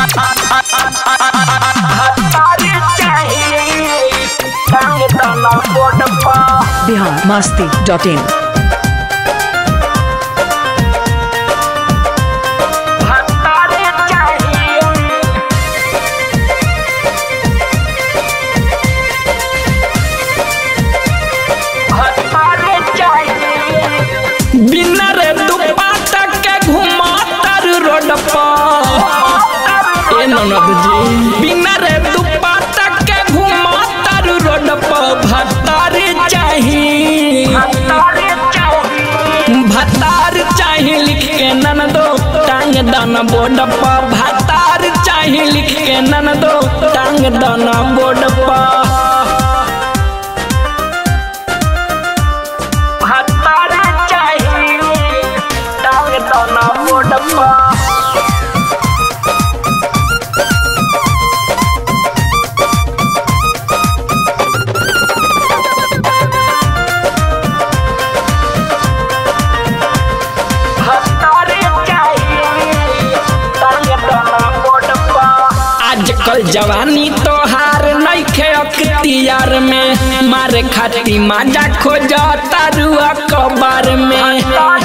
Bihar Masti dot in बिना रे दुपट्टा के घुमातर रोड पर ए ननद जी बिना रे दुपट्टा के घुमातर रोड पर भतार चाही भतार चाही लिख के ननदो टांग दाना बोर्ड पर भतार चाही लिख के ननदो टांग दाना बोर्ड पर आजकल जवानी तोहार नइखे अख्तियार में मारे खाती माजा खोज तारुआ कबार में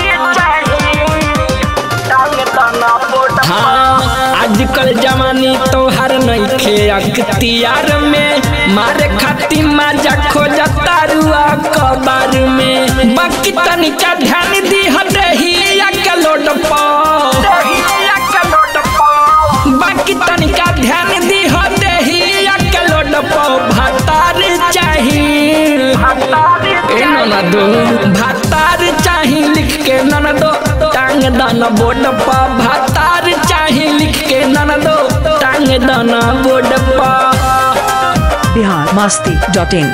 हाँ आजकल जवानी तोहार नइखे अख्तियार में मारे खाती माजा खोज तारुआ कबार में बाकी तनिका ध्यान दी हटही के लोड पर बाकी तनिका ध्यान दी हो देही के लोड पर भतार चाही ए ननदो भतार चाही लिख के ननदो टांग दाना बोर्ड पर भतार चाही लिख के ननदो टांग दाना बोर्ड पर बिहार मस्ती डॉट इन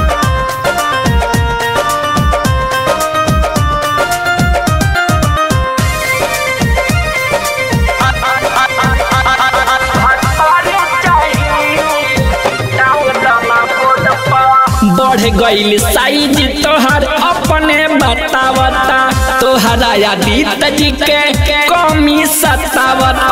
बढ़ गईल साइज तोहर अपने बतावता तोहरा आदित जी के कमी सतावता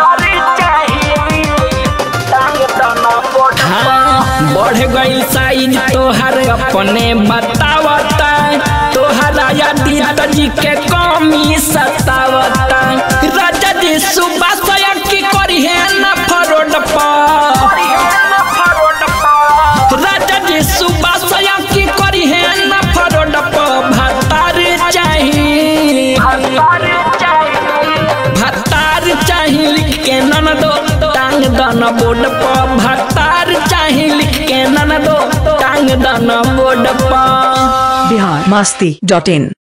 हाँ बढ़ गईल साइज तोहर अपने बतावता तोहरा आदित जी के कमी सतावता राजा जी सुबह सया की करी है ना फरोड पर राजा जी सुबह सया की करी है ना फरोड पर भतार चाही भतार चाही लिख के ननदो टांग दाना बोर्ड पर भतार चाही लिख के ननदो टांग दाना बोर्ड पर बिहार मस्ती डॉट इन